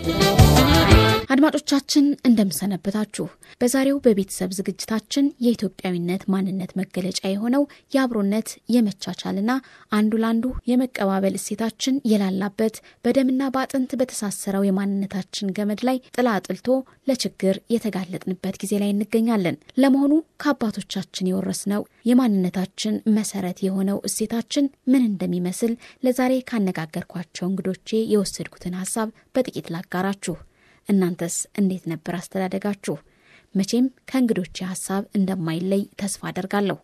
አድማጮቻችን እንደምሰነበታችሁ። በዛሬው በቤተሰብ ዝግጅታችን የኢትዮጵያዊነት ማንነት መገለጫ የሆነው የአብሮነት የመቻቻልና አንዱ ለአንዱ የመቀባበል እሴታችን የላላበት በደምና በአጥንት በተሳሰረው የማንነታችን ገመድ ላይ ጥላ አጥልቶ ለችግር የተጋለጥንበት ጊዜ ላይ እንገኛለን። ለመሆኑ ከአባቶቻችን የወረስነው የማንነታችን መሰረት የሆነው እሴታችን ምን እንደሚመስል ለዛሬ ካነጋገርኳቸው እንግዶቼ የወሰድኩትን ሀሳብ በጥቂት ላጋራችሁ። እናንተስ እንዴት ነበር አስተዳደጋችሁ? መቼም ከእንግዶቼ ሀሳብ እንደማይለይ ተስፋ አደርጋለሁ።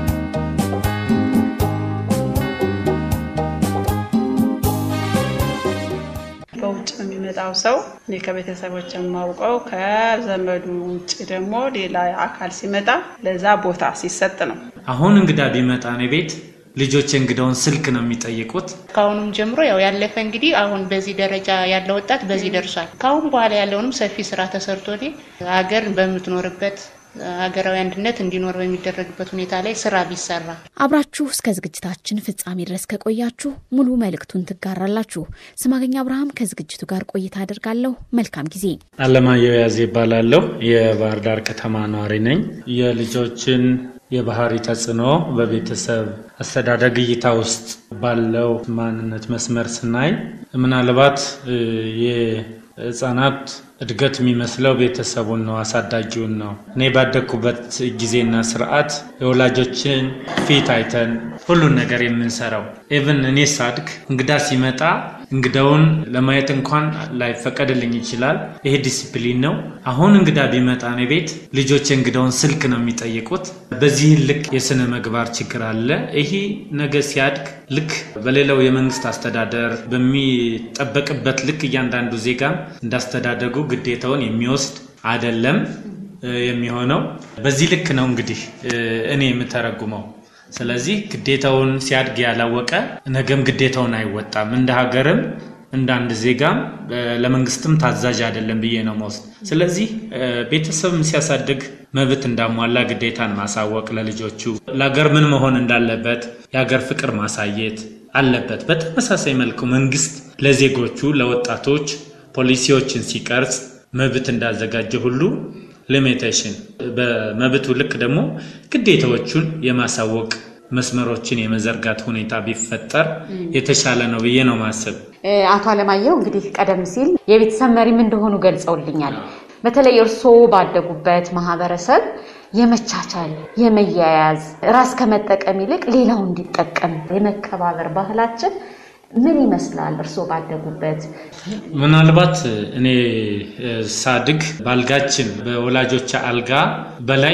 በውጭ የሚመጣው ሰው እኔ ከቤተሰቦች የማውቀው ከዘመዱ ውጭ ደግሞ ሌላ አካል ሲመጣ ለዛ ቦታ ሲሰጥ ነው። አሁን እንግዳ ቢመጣ እኔ ቤት ልጆች እንግዳውን ስልክ ነው የሚጠይቁት። ከአሁኑም ጀምሮ ያው ያለፈ እንግዲህ አሁን በዚህ ደረጃ ያለ ወጣት በዚህ ደርሷል። ከአሁን በኋላ ያለውንም ሰፊ ስራ ተሰርቶ ሀገር በምትኖርበት ሀገራዊ አንድነት እንዲኖር በሚደረግበት ሁኔታ ላይ ስራ ቢሰራ። አብራችሁ እስከ ዝግጅታችን ፍጻሜ ድረስ ከቆያችሁ ሙሉ መልእክቱን ትጋራላችሁ። ስማገኛ አብርሃም ከዝግጅቱ ጋር ቆይታ አደርጋለሁ። መልካም ጊዜ። አለማየሁ ያዜ ይባላለሁ። የባህር ዳር ከተማ ነዋሪ ነኝ። የልጆችን የባህሪ ተጽዕኖ በቤተሰብ አስተዳደግ እይታ ውስጥ ባለው ማንነት መስመር ስናይ ምናልባት የህፃናት እድገት የሚመስለው ቤተሰቡን ነው፣ አሳዳጊውን ነው። እኔ ባደግኩበት ጊዜና ስርዓት የወላጆችን ፊት አይተን ሁሉን ነገር የምንሰራው ኢቭን እኔ ሳድግ እንግዳ ሲመጣ እንግዳውን ለማየት እንኳን ላይፈቀድልኝ ይችላል። ይሄ ዲሲፕሊን ነው። አሁን እንግዳ ቢመጣ እኔ ቤት ልጆች እንግዳውን ስልክ ነው የሚጠይቁት። በዚህ ልክ የስነ ምግባር ችግር አለ። ይሄ ነገ ሲያድግ ልክ በሌላው የመንግስት አስተዳደር በሚጠበቅበት ልክ እያንዳንዱ ዜጋም እንዳስተዳደጉ ግዴታውን የሚወስድ አይደለም የሚሆነው። በዚህ ልክ ነው እንግዲህ እኔ የምተረጉመው። ስለዚህ ግዴታውን ሲያድግ ያላወቀ ነገም ግዴታውን አይወጣም። እንደ ሀገርም እንደ አንድ ዜጋም ለመንግስትም ታዛዥ አይደለም ብዬ ነው መውሰድ። ስለዚህ ቤተሰብም ሲያሳድግ መብት እንዳሟላ ግዴታን ማሳወቅ ለልጆቹ፣ ለሀገር ምን መሆን እንዳለበት የሀገር ፍቅር ማሳየት አለበት። በተመሳሳይ መልኩ መንግስት ለዜጎቹ ለወጣቶች ፖሊሲዎችን ሲቀርጽ መብት እንዳዘጋጀ ሁሉ ሊሚቴሽን በመብቱ ልክ ደግሞ ግዴታዎቹን የማሳወቅ መስመሮችን የመዘርጋት ሁኔታ ቢፈጠር የተሻለ ነው ብዬ ነው ማሰብ። አቶ አለማየሁ እንግዲህ ቀደም ሲል የቤተሰብ መሪም እንደሆኑ ገልጸውልኛል። በተለይ እርስዎ ባደጉበት ማህበረሰብ የመቻቻል፣ የመያያዝ ራስ ከመጠቀም ይልቅ ሌላው እንዲጠቀም የመከባበር ባህላችን ምን ይመስላል? እርስዎ ባደጉበት ምናልባት እኔ ሳድግ ባልጋችን በወላጆች አልጋ በላይ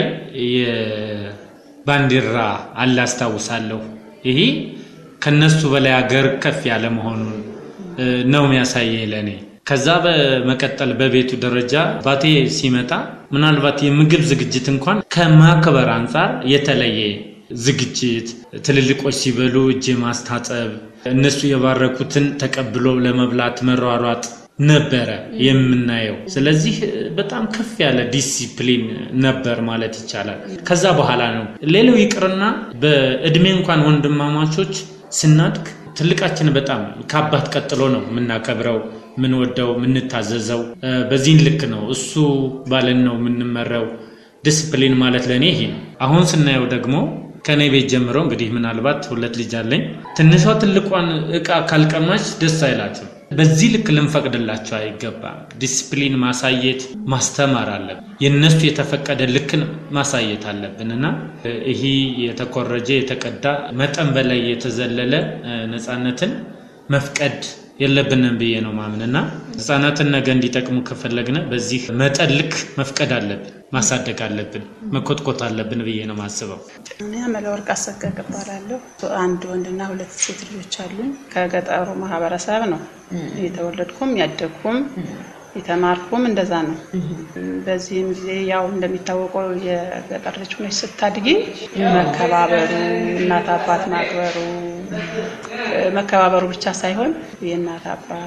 የባንዲራ አለ አስታውሳለሁ። ይሄ ከነሱ በላይ ሀገር ከፍ ያለ መሆኑን ነው የሚያሳየኝ ለእኔ። ከዛ በመቀጠል በቤቱ ደረጃ አባቴ ሲመጣ ምናልባት የምግብ ዝግጅት እንኳን ከማክበር አንጻር የተለየ ዝግጅት፣ ትልልቆች ሲበሉ እጅ ማስታጠብ እነሱ የባረኩትን ተቀብሎ ለመብላት መሯሯጥ ነበረ የምናየው። ስለዚህ በጣም ከፍ ያለ ዲሲፕሊን ነበር ማለት ይቻላል። ከዛ በኋላ ነው ሌላው ይቅርና በእድሜ እንኳን ወንድማማቾች ስናድግ ትልቃችን በጣም ከአባት ቀጥሎ ነው የምናከብረው፣ የምንወደው፣ የምንታዘዘው። በዚህን ልክ ነው እሱ ባለን ነው የምንመራው። ዲስፕሊን ማለት ለእኔ ይሄ ነው። አሁን ስናየው ደግሞ ከእኔ ቤት ጀምሮ እንግዲህ ምናልባት ሁለት ልጅ አለኝ። ትንሿ ትልቋን እቃ ካልቀማች ደስ አይላትም። በዚህ ልክ ልንፈቅድላቸው አይገባም። ዲስፕሊን ማሳየት ማስተማር አለብን። የእነሱ የተፈቀደ ልክን ማሳየት አለብን እና ይህ የተኮረጀ የተቀዳ መጠን በላይ የተዘለለ ነፃነትን መፍቀድ የለብንም ብዬ ነው ማምንና ህጻናትን ነገ እንዲጠቅሙ ከፈለግነ በዚህ መጠን ልክ መፍቀድ አለብን፣ ማሳደግ አለብን፣ መኮትኮት አለብን ብዬ ነው ማስበው። እኔ መለወርቅ አሰገድ እባላለሁ። አንድ ወንድና ሁለት ሴት ልጆች አሉኝ። ከገጠሩ ማህበረሰብ ነው የተወለድኩም ያደግኩም የተማርኩም እንደዛ ነው። በዚህም ጊዜ ያው እንደሚታወቀው የገጠር ልጅ ሆነች ስታድጊ መከባበሩ፣ እናት አባት ማክበሩ መከባበሩ ብቻ ሳይሆን የእናት አባት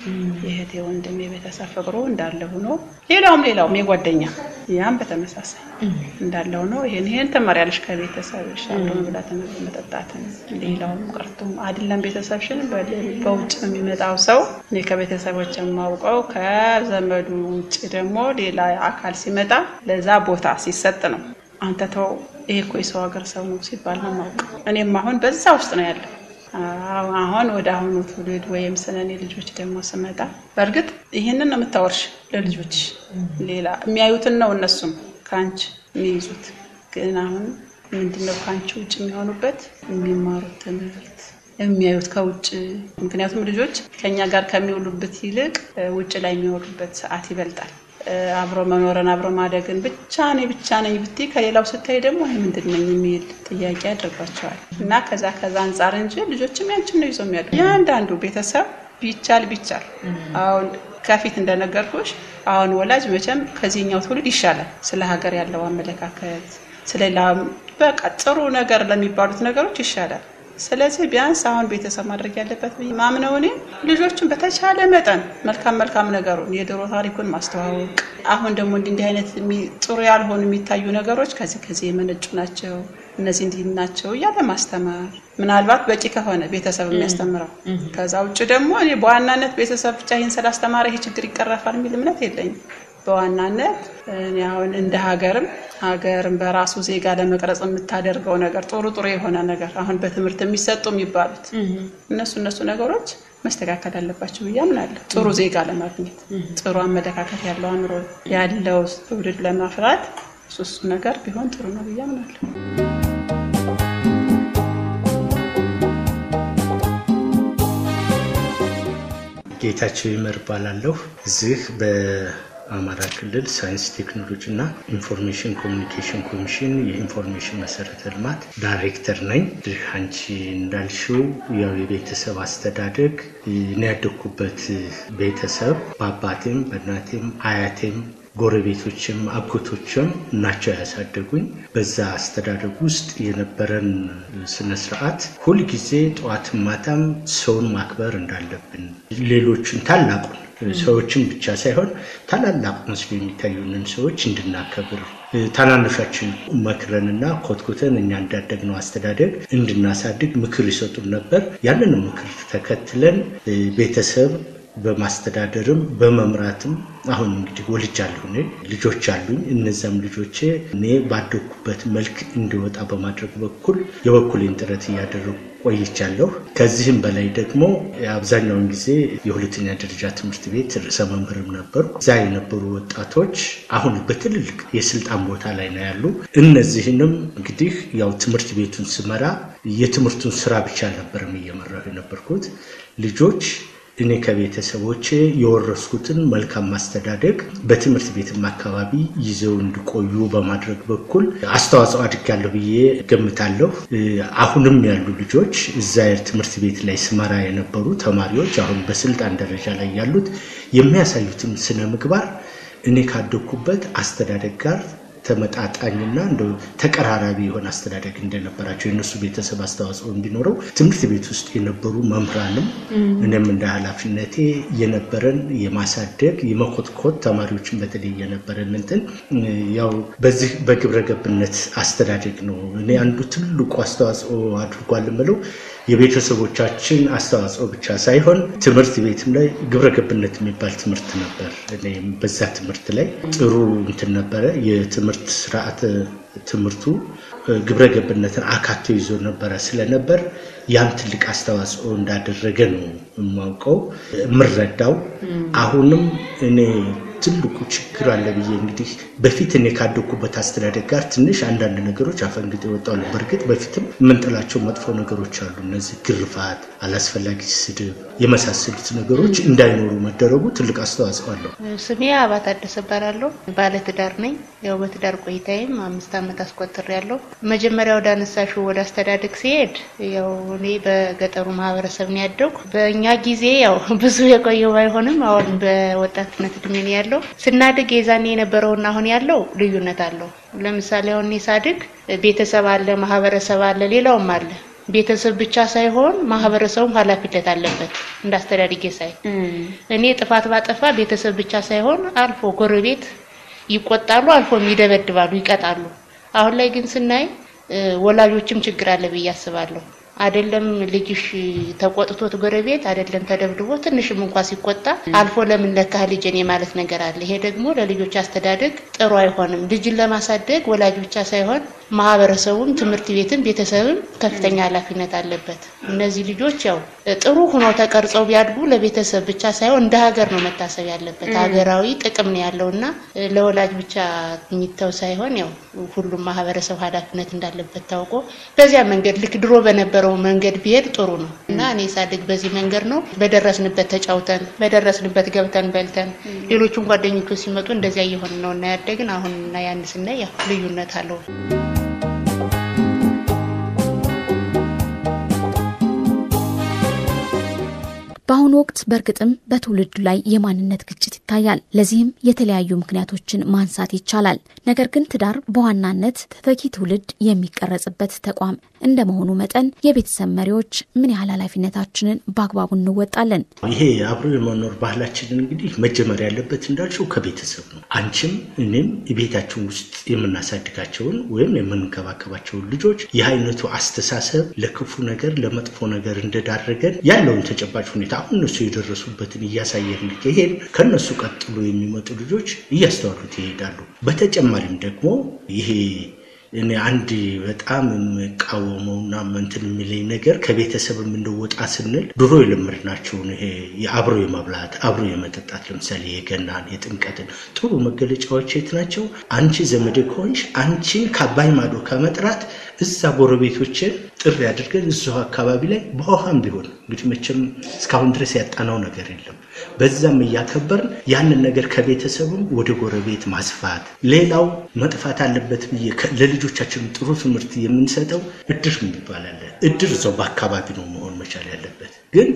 የእህቴ ወንድም የቤተሰብ ፍቅሩ እንዳለ ሆኖ ሌላውም ሌላውም የጓደኛ ያም በተመሳሳይ እንዳለ ሆኖ ይሄን ይሄን ትማሪያለሽ ከቤተሰብሽ አብሮ መብላትን መጠጣትን ሌላውም ቀርቶም አይደለም ቤተሰብሽን በውጭ የሚመጣው ሰው እኔ ከቤተሰቦች የማውቀው ከዘመዱ ውጭ ደግሞ ሌላ አካል ሲመጣ ለዛ ቦታ ሲሰጥ ነው። አንተ ተው ይሄ እኮ የሰው ሀገር ሰው ነው ሲባል ነው የማውቀው። እኔም አሁን በዛ ውስጥ ነው ያለው። አሁን ወደ አሁኑ ትውልድ ወይም ስለኔ ልጆች ደግሞ ስመጣ በእርግጥ ይህንን ነው የምታወርሽ ለልጆች ሌላ የሚያዩትን ነው እነሱም ከአንቺ የሚይዙት። ግን አሁን ምንድነው ከአንቺ ውጭ የሚሆኑበት የሚማሩት ትምህርት የሚያዩት ከውጭ ምክንያቱም ልጆች ከኛ ጋር ከሚውሉበት ይልቅ ውጭ ላይ የሚወሉበት ሰዓት ይበልጣል። አብሮ መኖርን አብሮ ማደግን ብቻ እኔ ብቻ ነኝ ብትይ ከሌላው ስታይ ደግሞ ይህ ምንድን ነኝ የሚል ጥያቄ ያደርጓቸዋል። እና ከዛ ከዛ አንጻር እንጂ ልጆችም ያንችን ነው ይዘው የሚያዱ ያንዳንዱ ቤተሰብ ቢቻል ቢቻል አሁን ከፊት እንደነገርኩሽ አሁን ወላጅ መቼም ከዚህኛው ትውልድ ይሻላል ስለ ሀገር ያለው አመለካከት ስለሌላ በቃ ጥሩ ነገር ለሚባሉት ነገሮች ይሻላል። ስለዚህ ቢያንስ አሁን ቤተሰብ ማድረግ ያለበት ማምነው እኔ ልጆቹን በተቻለ መጠን መልካም መልካም ነገሩን የድሮ ታሪኩን ማስተዋወቅ፣ አሁን ደግሞ እንዲህ እንዲህ አይነት ጥሩ ያልሆኑ የሚታዩ ነገሮች ከዚህ ከዚህ የመነጩ ናቸው፣ እነዚህ እንዲህ ናቸው እያለ ማስተማር ምናልባት በቂ ከሆነ ቤተሰብ የሚያስተምረው። ከዛ ውጭ ደግሞ እኔ በዋናነት ቤተሰብ ብቻ ይህን ስላስተማረ ይሄ ችግር ይቀረፋል የሚል እምነት የለኝም። በዋናነት እኔ አሁን እንደ ሀገርም ሀገርም በራሱ ዜጋ ለመቅረጽ የምታደርገው ነገር ጥሩ ጥሩ የሆነ ነገር አሁን በትምህርት የሚሰጡ የሚባሉት እነሱ እነሱ ነገሮች መስተካከል አለባቸው ብዬ አምናለሁ። ጥሩ ዜጋ ለማግኘት ጥሩ አመለካከት ያለው አእምሮ ያለው ትውልድ ለማፍራት እሱ እሱ ነገር ቢሆን ጥሩ ነው ብዬ አምናለሁ። ጌታቸው ይመር እባላለሁ። እዚህ በአማራ ክልል ሳይንስ ቴክኖሎጂ እና ኢንፎርሜሽን ኮሚኒኬሽን ኮሚሽን የኢንፎርሜሽን መሰረተ ልማት ዳይሬክተር ነኝ። እንግዲህ አንቺ እንዳልሽው ያው የቤተሰብ አስተዳደግ እኔ ያደግኩበት ቤተሰብ በአባቴም በእናቴም አያቴም ጎረቤቶችም አጎቶችም ናቸው ያሳደጉኝ። በዛ አስተዳደግ ውስጥ የነበረን ስነ ስርዓት ሁልጊዜ ጠዋትም ማታም ሰውን ማክበር እንዳለብን ሌሎችን ታላቁን ሰዎችን ብቻ ሳይሆን ታላላቅ መስሎ የሚታዩንን ሰዎች እንድናከብር ታናናሾችን መክረንና ኮትኩተን እኛ እንዳደግነው አስተዳደግ እንድናሳድግ ምክር ይሰጡን ነበር። ያንን ምክር ተከትለን ቤተሰብ በማስተዳደርም በመምራትም አሁን እንግዲህ ወልጃለሁ እኔ ልጆች አሉኝ። እነዚያም ልጆቼ እኔ ባደግኩበት መልክ እንዲወጣ በማድረግ በኩል የበኩሌን ጥረት እያደረጉ ቆይቻለሁ። ከዚህም በላይ ደግሞ አብዛኛውን ጊዜ የሁለተኛ ደረጃ ትምህርት ቤት ርዕሰ መምህርም ነበሩ። እዛ የነበሩ ወጣቶች አሁን በትልልቅ የስልጣን ቦታ ላይ ነው ያሉ። እነዚህንም እንግዲህ ያው ትምህርት ቤቱን ስመራ የትምህርቱን ስራ ብቻ አልነበረም እየመራሁ የነበርኩት ልጆች እኔ ከቤተሰቦቼ የወረስኩትን መልካም ማስተዳደግ በትምህርት ቤትም አካባቢ ይዘው እንዲቆዩ በማድረግ በኩል አስተዋጽኦ አድርጋለሁ ብዬ ገምታለሁ። አሁንም ያሉ ልጆች እዛ ትምህርት ቤት ላይ ስመራ የነበሩ ተማሪዎች አሁን በስልጣን ደረጃ ላይ ያሉት የሚያሳዩትን ስነ ምግባር እኔ ካደግኩበት አስተዳደግ ጋር ተመጣጣኝና እንደ ተቀራራቢ የሆነ አስተዳደግ እንደነበራቸው የእነሱ ቤተሰብ አስተዋጽኦ እንዲኖረው ትምህርት ቤት ውስጥ የነበሩ መምህራንም እኔም እንደ ኃላፊነቴ የነበረን የማሳደግ የመኮትኮት ተማሪዎችን በተለይ የነበረን እንትን ያው በዚህ በግብረ ገብነት አስተዳደግ ነው። እኔ አንዱ ትልቁ አስተዋጽኦ አድርጓል የምለው የቤተሰቦቻችን አስተዋጽኦ ብቻ ሳይሆን ትምህርት ቤትም ላይ ግብረ ገብነት የሚባል ትምህርት ነበር። እኔም በዛ ትምህርት ላይ ጥሩ እንትን ነበረ። የትምህርት ስርዓተ ትምህርቱ ግብረ ገብነትን አካቶ ይዞ ነበረ ስለነበር ያን ትልቅ አስተዋጽኦ እንዳደረገ ነው የማውቀው የምረዳው። አሁንም እኔ ትልቁ ችግር አለ ብዬ እንግዲህ በፊት እኔ ካደኩበት አስተዳደግ ጋር ትንሽ አንዳንድ ነገሮች አፈንግጥ የወጣው ነው። በእርግጥ በፊትም የምንጥላቸው መጥፎ ነገሮች አሉ። እነዚህ ግርፋት፣ አላስፈላጊ ስድብ የመሳሰሉት ነገሮች እንዳይኖሩ መደረጉ ትልቅ አስተዋጽኦ አለው። ስሜ አባ ታደሰ እባላለሁ። ባለትዳር ነኝ። ያው በትዳር ቆይታዬም አምስት ዓመት አስቆጥሬያለሁ። መጀመሪያ ወደ አነሳሽው ወደ አስተዳደግ ሲሄድ ያው እኔ በገጠሩ ማህበረሰብ ነው ያደግኩ። በእኛ ጊዜ ያው ብዙ የቆየው ባይሆንም አሁን በወጣትነት እድሜ ነው ያለው። ስናድግ የዛኔ የነበረውና አሁን ያለው ልዩነት አለው። ለምሳሌ አሁን እኔ ሳድግ ቤተሰብ አለ፣ ማህበረሰብ አለ፣ ሌላውም አለ። ቤተሰብ ብቻ ሳይሆን ማህበረሰቡም ኃላፊነት አለበት። እንዳስተዳድጌ ሳይ እኔ ጥፋት ባጠፋ ቤተሰብ ብቻ ሳይሆን አልፎ ጎረቤት ይቆጣሉ፣ አልፎም ይደበድባሉ፣ ይቀጣሉ። አሁን ላይ ግን ስናይ ወላጆችም ችግር አለ ብዬ አስባለሁ። አይደለም ልጅሽ ተቆጥቶት ጎረቤት አይደለም ተደብድቦ ትንሽም እንኳ ሲቆጣ አልፎ ለምን ለካህ ልጅን የማለት ነገር አለ። ይሄ ደግሞ ለልጆች አስተዳደግ ጥሩ አይሆንም። ልጅን ለማሳደግ ወላጅ ብቻ ሳይሆን ማህበረሰቡም፣ ትምህርት ቤትም፣ ቤተሰብም ከፍተኛ ኃላፊነት አለበት። እነዚህ ልጆች ያው ጥሩ ሆነው ተቀርጸው ቢያድጉ ለቤተሰብ ብቻ ሳይሆን እንደ ሀገር ነው መታሰብ ያለበት። ሀገራዊ ጥቅም ነው ያለውና ለወላጅ ብቻ የሚተው ሳይሆን ያው ሁሉም ማህበረሰብ ኃላፊነት እንዳለበት ታውቆ በዚያ መንገድ ልክ ድሮ በነበረው መንገድ ቢሄድ ጥሩ ነው እና እኔ ሳድግ በዚህ መንገድ ነው በደረስንበት ተጫውተን በደረስንበት ገብተን በልተን ሌሎቹም ጓደኞቹ ሲመጡ እንደዚያ እየሆን ነው እና ያደግን አሁን እና ያን ስናይ ያው ልዩነት አለው። በአሁኑ ወቅት በእርግጥም በትውልዱ ላይ የማንነት ግጭት ይታያል። ለዚህም የተለያዩ ምክንያቶችን ማንሳት ይቻላል። ነገር ግን ትዳር በዋናነት ተተኪ ትውልድ የሚቀረጽበት ተቋም እንደመሆኑ መጠን የቤተሰብ መሪዎች ምን ያህል ኃላፊነታችንን በአግባቡ እንወጣለን? ይሄ አብሮ የመኖር ባህላችንን እንግዲህ መጀመር ያለበት እንዳልሽው ከቤተሰብ ነው። አንቺም እኔም ቤታችን ውስጥ የምናሳድጋቸውን ወይም የምንከባከባቸውን ልጆች ይህ አይነቱ አስተሳሰብ ለክፉ ነገር ለመጥፎ ነገር እንደዳረገን ያለውን ተጨባጭ ሁኔታ አሁን እነሱ የደረሱበትን እያሳየን ከሄድ ከነሱ ቀጥሎ የሚመጡ ልጆች እያስተዋሉት ይሄዳሉ። በተጨማሪም ደግሞ ይሄ እኔ አንድ በጣም የምቃወመውና እንትን የሚለኝ ነገር ከቤተሰብ የምንወጣ ስንል ድሮ የለመድናቸውን ይሄ የአብሮ የመብላት አብሮ የመጠጣት ለምሳሌ የገናን የጥምቀትን ጥሩ መገለጫዎች የት ናቸው? አንቺ ዘመዴ ከሆንሽ አንቺን ከአባይ ማዶ ከመጥራት እዛ ጎረቤቶችን ጥሪ አድርገን እዚሁ አካባቢ ላይ በውሃም ቢሆን እንግዲህ መቼም እስካሁን ድረስ ያጣናው ነገር የለም። በዛም እያከበርን ያንን ነገር ከቤተሰብም ወደ ጎረቤት ማስፋት። ሌላው መጥፋት አለበት ብዬ ለልጆቻችን ጥሩ ትምህርት የምንሰጠው እድር የሚባል አለ። እድር እዛው በአካባቢ ነው መሆን መቻል ያለበት ግን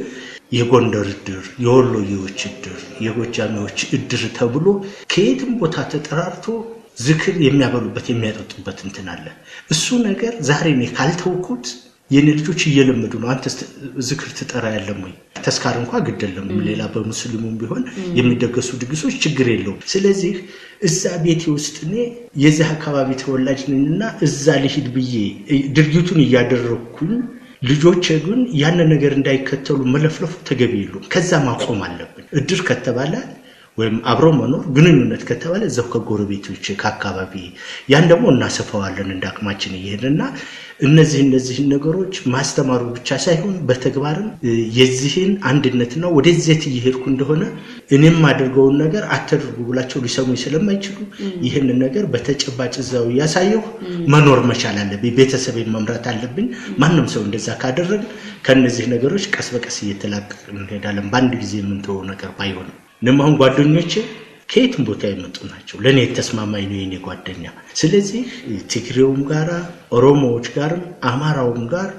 የጎንደር እድር፣ የወሎዬዎች እድር፣ የጎጃሚዎች እድር ተብሎ ከየትም ቦታ ተጠራርቶ ዝክር የሚያበሉበት የሚያጠጡበት እንትን አለ። እሱ ነገር ዛሬ እኔ ካልተውኩት የኔ ልጆች እየለመዱ ነው። አንተ ዝክር ትጠራ ያለም ወይ? ተስካር እንኳ ግድ የለም። ሌላ በሙስሊሙም ቢሆን የሚደገሱ ድግሶች ችግር የለውም። ስለዚህ እዛ ቤቴ ውስጥ እኔ የዚህ አካባቢ ተወላጅ ነኝና እዛ ልሂድ ብዬ ድርጊቱን እያደረግኩኝ ልጆች ግን ያንን ነገር እንዳይከተሉ መለፍለፉ ተገቢ የለውም። ከዛ ማቆም አለብን። እድር ከተባለ ወይም አብሮ መኖር ግንኙነት ከተባለ እዛው ከጎረቤቶች ከአካባቢ ያን ደግሞ እናሰፋዋለን እንደ አቅማችን እየሄድና እነዚህ እነዚህን ነገሮች ማስተማሩ ብቻ ሳይሆን በተግባርም የዚህን አንድነትና ወደዚት እየሄድኩ እንደሆነ እኔም አድርገውን ነገር አተድርጉ ብላቸው ሊሰሙ ስለማይችሉ ይህንን ነገር በተጨባጭ እዛው እያሳየሁ መኖር መቻል አለብኝ። ቤተሰቤን መምራት አለብኝ። ማንም ሰው እንደዛ ካደረግ ከእነዚህ ነገሮች ቀስ በቀስ እየተላቀቅ እንሄዳለን። በአንድ ጊዜ የምንተወው ነገር ባይሆንም እኔም አሁን ጓደኞቼ ከየትም ቦታ የመጡ ናቸው። ለእኔ የተስማማኝ ነው የኔ ጓደኛ። ስለዚህ ትግሬውም ጋር፣ ኦሮሞዎች ጋርም፣ አማራውም ጋር፣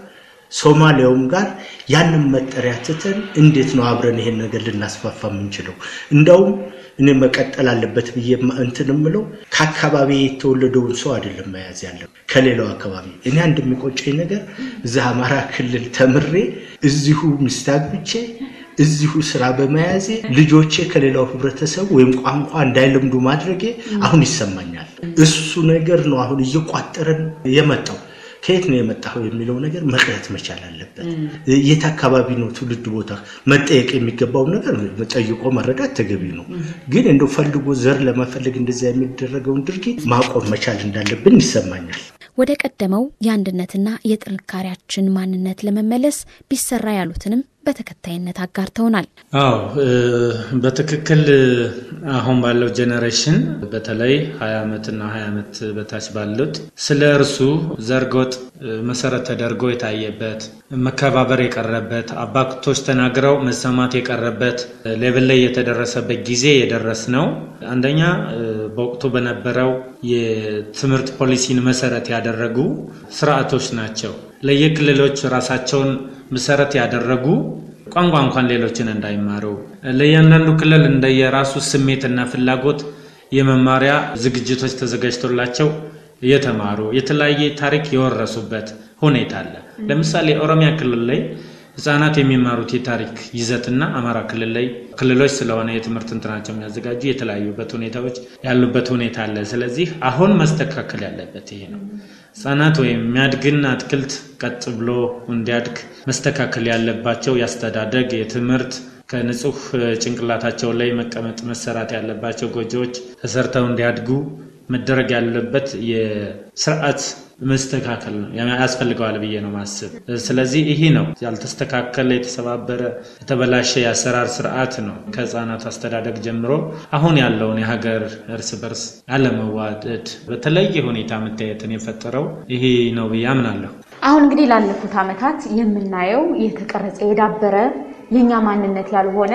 ሶማሊያውም ጋር ያንን መጠሪያ ትተን እንዴት ነው አብረን ይሄን ነገር ልናስፋፋ የምንችለው? እንዳውም እኔ መቀጠል አለበት ብዬ እንትን የምለው ከአካባቢ የተወለደውን ሰው አይደለም መያዝ ያለው ከሌላው አካባቢ። እኔ አንድ የሚቆጨኝ ነገር እዛ አማራ ክልል ተምሬ እዚሁ ሚስት አግብቼ እዚሁ ስራ በመያዜ ልጆቼ ከሌላው ህብረተሰብ ወይም ቋንቋ እንዳይለምዱ ማድረጌ አሁን ይሰማኛል። እሱ ነገር ነው አሁን እየቋጠረን የመጣው። ከየት ነው የመጣው የሚለው ነገር መቅረት መቻል አለበት። የት አካባቢ ነው ትውልድ ቦታ መጠየቅ የሚገባው ነገር ጠይቆ መረዳት ተገቢ ነው። ግን እንደው ፈልጎ ዘር ለመፈለግ እንደዚያ የሚደረገውን ድርጊት ማቆም መቻል እንዳለብን ይሰማኛል። ወደ ቀደመው የአንድነትና የጥንካሬያችን ማንነት ለመመለስ ቢሰራ ያሉትንም በተከታይነት አጋርተውናል። አዎ በትክክል አሁን ባለው ጄኔሬሽን በተለይ ሀያ ዓመትና ሀያ ዓመት በታች ባሉት ስለ እርሱ ዘርጎጥ መሰረት ተደርጎ የታየበት መከባበር የቀረበት አባቶች ተናግረው መሰማት የቀረበት ሌቭል ላይ የተደረሰበት ጊዜ የደረስ ነው። አንደኛ በወቅቱ በነበረው የትምህርት ፖሊሲን መሰረት ያደረጉ ስርዓቶች ናቸው። ለየክልሎች ራሳቸውን መሰረት ያደረጉ ቋንቋ እንኳን ሌሎችን እንዳይማሩ ለእያንዳንዱ ክልል እንደየራሱ ስሜትና ፍላጎት የመማሪያ ዝግጅቶች ተዘጋጅቶላቸው የተማሩ የተለያየ ታሪክ የወረሱበት ሁኔታ አለ። ለምሳሌ ኦሮሚያ ክልል ላይ ህጻናት የሚማሩት የታሪክ ይዘትና አማራ ክልል ላይ ክልሎች ስለሆነ የትምህርት እንትናቸው የሚያዘጋጁ የተለያዩበት ሁኔታዎች ያሉበት ሁኔታ አለ። ስለዚህ አሁን መስተካከል ያለበት ይሄ ነው። ህጻናት ወይም የሚያድግን አትክልት ቀጥ ብሎ እንዲያድግ መስተካከል ያለባቸው ያስተዳደግ፣ የትምህርት ከንጹህ ጭንቅላታቸው ላይ መቀመጥ መሰራት ያለባቸው ጎጆዎች ተሰርተው እንዲያድጉ መደረግ ያለበት የስርዓት መስተካከል ነው ያስፈልገዋል ብዬ ነው ማስብ። ስለዚህ ይህ ነው ያልተስተካከለ፣ የተሰባበረ፣ የተበላሸ የአሰራር ስርዓት ነው ከህፃናት አስተዳደግ ጀምሮ አሁን ያለውን የሀገር እርስ በርስ አለመዋደድ በተለየ ሁኔታ መታየትን የፈጠረው ይሄ ነው ብዬ አምናለሁ። አሁን እንግዲህ ላለፉት ዓመታት የምናየው የተቀረጸ የዳበረ የእኛ ማንነት ያልሆነ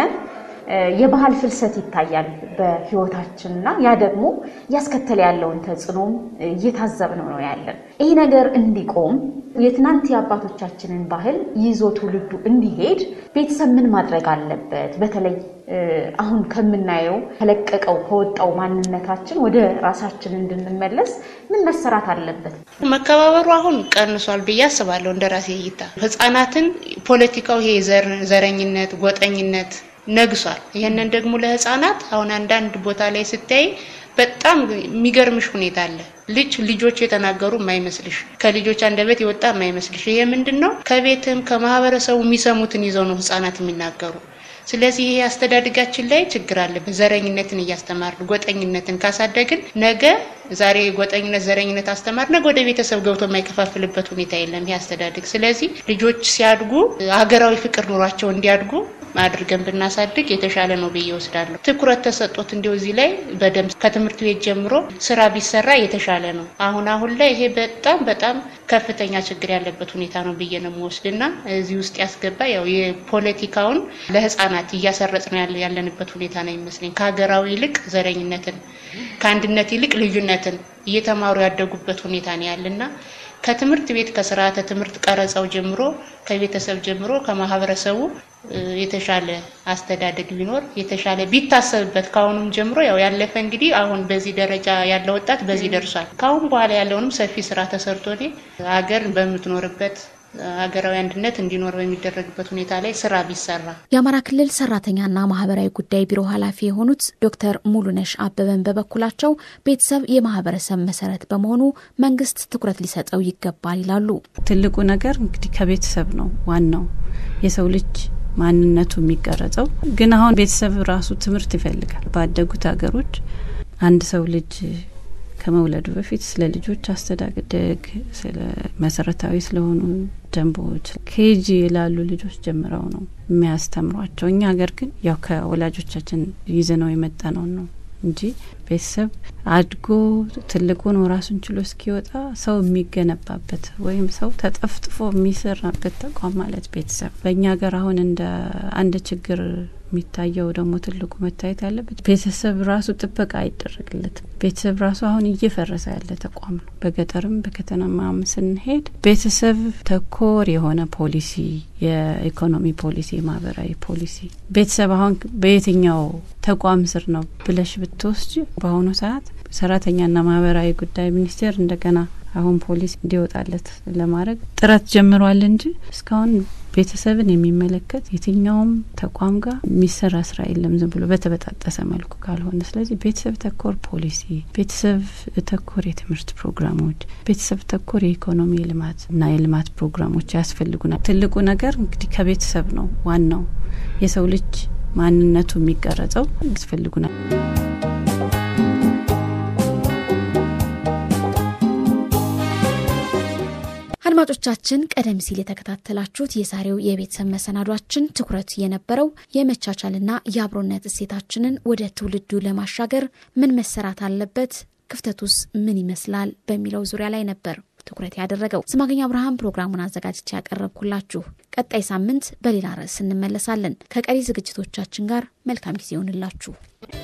የባህል ፍልሰት ይታያል በህይወታችን እና ያ ደግሞ እያስከተለ ያለውን ተጽዕኖም እየታዘብነው ነው ያለን። ይህ ነገር እንዲቆም የትናንት የአባቶቻችንን ባህል ይዞ ትውልዱ እንዲሄድ ቤተሰብ ምን ማድረግ አለበት? በተለይ አሁን ከምናየው ከለቀቀው ከወጣው ማንነታችን ወደ ራሳችን እንድንመለስ ምን መሰራት አለበት? መከባበሩ አሁን ቀንሷል ብዬ አስባለሁ። እንደ ራሴ እይታ ህጻናትን ፖለቲካው ይሄ ዘረኝነት፣ ጎጠኝነት ነግሷል። ይህንን ደግሞ ለህፃናት አሁን አንዳንድ ቦታ ላይ ስታይ በጣም የሚገርምሽ ሁኔታ አለ። ልጅ ልጆች የተናገሩ የማይመስልሽ ከልጆች አንደበት የወጣ የማይመስልሽ። ይሄ ምንድን ነው? ከቤትም ከማህበረሰቡ የሚሰሙትን ይዘው ነው ህፃናት የሚናገሩ። ስለዚህ ይሄ አስተዳደጋችን ላይ ችግር አለበት። ዘረኝነትን እያስተማርን ጎጠኝነትን ካሳደግን ነገ ዛሬ ጎጠኝነት፣ ዘረኝነት አስተማር ነገ ወደ ቤተሰብ ገብቶ የማይከፋፍልበት ሁኔታ የለም ይሄ አስተዳደግ። ስለዚህ ልጆች ሲያድጉ ሀገራዊ ፍቅር ኑሯቸው እንዲያድጉ አድርገን ብናሳድግ የተሻለ ነው ብዬ ወስዳለሁ። ትኩረት ተሰጦት እንዲሁ እዚህ ላይ በደንብ ከትምህርት ቤት ጀምሮ ስራ ቢሰራ የተሻለ ነው። አሁን አሁን ላይ ይሄ በጣም በጣም ከፍተኛ ችግር ያለበት ሁኔታ ነው ብዬ ነው የምወስድና እዚህ ውስጥ ያስገባ ያው የፖለቲካውን ለህፃናት እያሰረጽ ነው ያለንበት ሁኔታ ነው ይመስለኝ። ከሀገራዊ ይልቅ ዘረኝነትን፣ ከአንድነት ይልቅ ልዩነትን እየተማሩ ያደጉበት ሁኔታ ነው ያለና ከትምህርት ቤት ከስርዓተ ትምህርት ቀረጻው ጀምሮ ከቤተሰብ ጀምሮ ከማህበረሰቡ የተሻለ አስተዳደግ ቢኖር የተሻለ ቢታሰብበት ከአሁኑም ጀምሮ ያው ያለፈ እንግዲህ አሁን በዚህ ደረጃ ያለ ወጣት በዚህ ደርሷል። ከአሁን በኋላ ያለውንም ሰፊ ስራ ተሰርቶ ሀገር በምትኖርበት ሀገራዊ አንድነት እንዲኖር በሚደረግበት ሁኔታ ላይ ስራ ቢሰራ። የአማራ ክልል ሰራተኛና ማህበራዊ ጉዳይ ቢሮ ኃላፊ የሆኑት ዶክተር ሙሉነሽ አበበን በበኩላቸው ቤተሰብ የማህበረሰብ መሰረት በመሆኑ መንግስት ትኩረት ሊሰጠው ይገባል ይላሉ። ትልቁ ነገር እንግዲህ ከቤተሰብ ነው ዋናው የሰው ልጅ ማንነቱ የሚቀረጸው። ግን አሁን ቤተሰብ ራሱ ትምህርት ይፈልጋል። ባደጉት ሀገሮች አንድ ሰው ልጅ ከመውለዱ በፊት ስለ ልጆች አስተዳደግ ስለ መሰረታዊ ስለሆኑ ደንቦች ኬጂ ላሉ ልጆች ጀምረው ነው የሚያስተምሯቸው። እኛ ሀገር ግን ያው ከወላጆቻችን ይዘነው የመጣ ነው ነው እንጂ ቤተሰብ አድጎ ትልቁ ነው ራሱን ችሎ እስኪወጣ ሰው የሚገነባበት ወይም ሰው ተጠፍጥፎ የሚሰራበት ተቋም ማለት ቤተሰብ። በእኛ ሀገር አሁን እንደ አንድ ችግር የሚታየው ደግሞ ትልቁ መታየት ያለበት ቤተሰብ ራሱ ጥበቃ አይደረግለትም። ቤተሰብ ራሱ አሁን እየፈረሰ ያለ ተቋም ነው። በገጠርም በከተማም ስንሄድ ቤተሰብ ተኮር የሆነ ፖሊሲ፣ የኢኮኖሚ ፖሊሲ፣ የማህበራዊ ፖሊሲ ቤተሰብ አሁን በየትኛው ተቋም ስር ነው ብለሽ ብትወስጂ በአሁኑ ሰዓት ሰራተኛና ማህበራዊ ጉዳይ ሚኒስቴር እንደገና አሁን ፖሊሲ እንዲወጣለት ለማድረግ ጥረት ጀምሯል እንጂ እስካሁን ቤተሰብን የሚመለከት የትኛውም ተቋም ጋር የሚሰራ ስራ የለም፣ ዝም ብሎ በተበጣጠሰ መልኩ ካልሆነ። ስለዚህ ቤተሰብ ተኮር ፖሊሲ፣ ቤተሰብ ተኮር የትምህርት ፕሮግራሞች፣ ቤተሰብ ተኮር የኢኮኖሚ ልማት እና የልማት ፕሮግራሞች ያስፈልጉናል። ትልቁ ነገር እንግዲህ ከቤተሰብ ነው ዋናው የሰው ልጅ ማንነቱ የሚቀረጸው ያስፈልጉናል። አድማጮቻችን ቀደም ሲል የተከታተላችሁት የዛሬው የቤተሰብ መሰናዷችን ትኩረት የነበረው የመቻቻልና የአብሮነት እሴታችንን ወደ ትውልዱ ለማሻገር ምን መሰራት አለበት፣ ክፍተቱስ ምን ይመስላል በሚለው ዙሪያ ላይ ነበር ትኩረት ያደረገው። ስማገኝ አብርሃም ፕሮግራሙን አዘጋጅቼ ያቀረብኩላችሁ። ቀጣይ ሳምንት በሌላ ርዕስ እንመለሳለን። ከቀሪ ዝግጅቶቻችን ጋር መልካም ጊዜ ይሆንላችሁ።